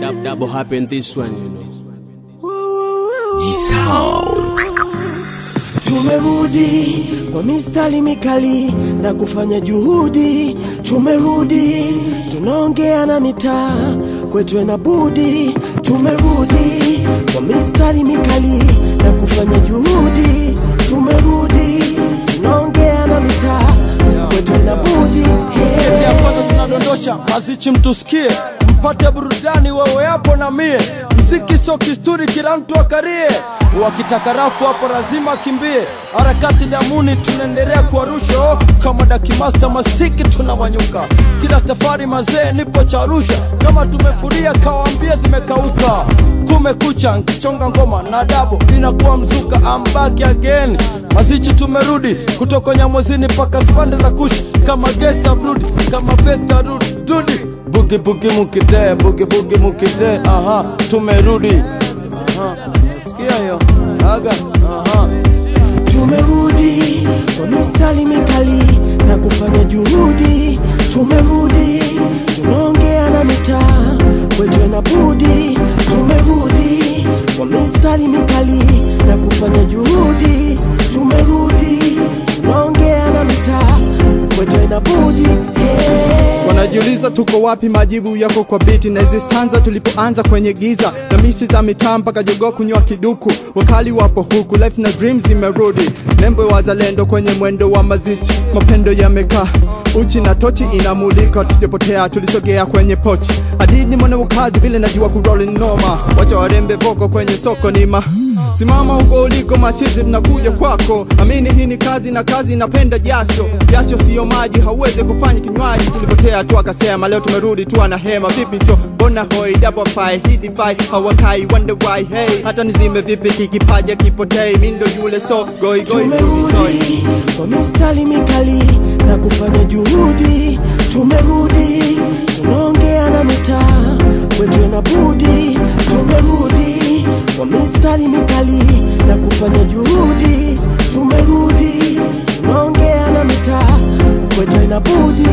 Dab, double happen this one, you know. Tumerudi kwa mistari mikali na kufanya juhudi. Tumerudi tunaongea na mitaa kwetu na budi. Tumerudi kwa mistari mikali na kufanya juhudi. Tumerudi tunaongea na mitaa kwetu na budi. Kete ya kwanza tunadondosha mazichi, mtusikie mpate burudani, wewe hapo na mie. Mziki sio kisturi, kila mtu akarie. Wakitaka rafu hapo lazima akimbie. Harakati damuni tunaendelea kuwarusha oh, kama dakimasta mastiki tunawanyuka. Kila safari mazee, nipo cha Arusha, kama tumefuria kawaambia zimekauka. Kumekucha nkichonga ngoma na dabo inakuwa mzuka, I'm back again. Mazichi tumerudi kutoka Nyamwezini mpaka zipande za kushi kama gesta brudi kama besta rudi rudi bugi bugi mukite bugi bugi mukite aha tumerudi aha sikia hiyo aga aha Tumerudi kwa mistari mikali na kufanya juhudi. Tumerudi tunaongea na mitaa kwetu na budi. Tumerudi kwa mistari mikali na kufanya juhudi. Tumerudi tunaongea na mitaa kwetu na budi. Hey. Wanajiuliza tuko wapi, majibu yako kwa biti na hizi stanza tulipoanza kwenye giza na misi za mitaa mpaka jogoo kunywa kiduku, wakali wapo huku, life na dreams zimerudi, nembo ya wazalendo kwenye mwendo wa mazichi, mapendo yamekaa uchi na tochi inamulika, tusipotea tulisogea kwenye pochi, hadidi mwana wakazi vile najua kuroli noma, wacha warembe voko kwenye soko nima Simama huko uliko machizi, tunakuja kwako. Amini hii ni kazi na kazi inapenda jasho. Jasho siyo maji, hauwezi kufanya kinywaji. Tulipotea tu akasema, leo tumerudi tu ana hema. Vipi cho bona hoi double five hidi five hawakai wonder why hey, hata nizime vipi kikipaja kipotei, mi ndo yule so goi goi rudi toi. Tumerudi kwa mistari mikali na kufanya juhudi. Tumerudi tunaongea na mitaa kwetu na budi. Tumerudi kwa mistari mikali na kufanya juhudi. Tumerudi tunaongea na mitaa kwetu na budi.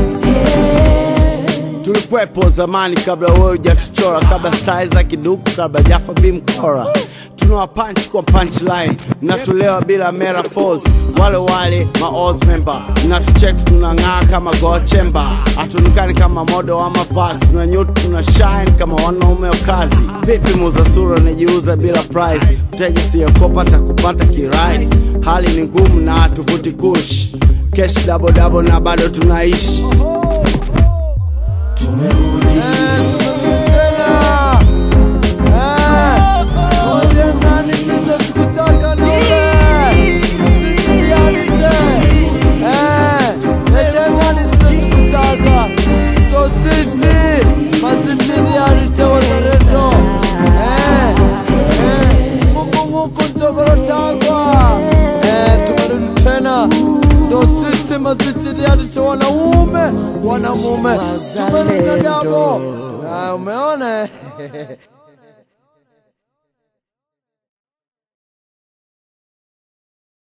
Hey. Tulikwepo zamani kabla wewe hujatuchora, kabla style za kiduku, kabla Jaffa B mkora. Tunawa punch kwa punchline, natulewa bila metaphors. Wale wale ma Oz member, natucheck tunang'aa kama gold chamber. Hatuonekani kama modo wa mavazi, tuna nyuti tuna shine kama wanaume wa kazi. Vipi muza sura najiuza bila price, mteja siyokopa takupata kirahisi. Hali ni ngumu na hatuvuti kush, cash double double na bado tunaishi. Tumerudi wanaume wanamume tumerudi na dabo Ah, umeona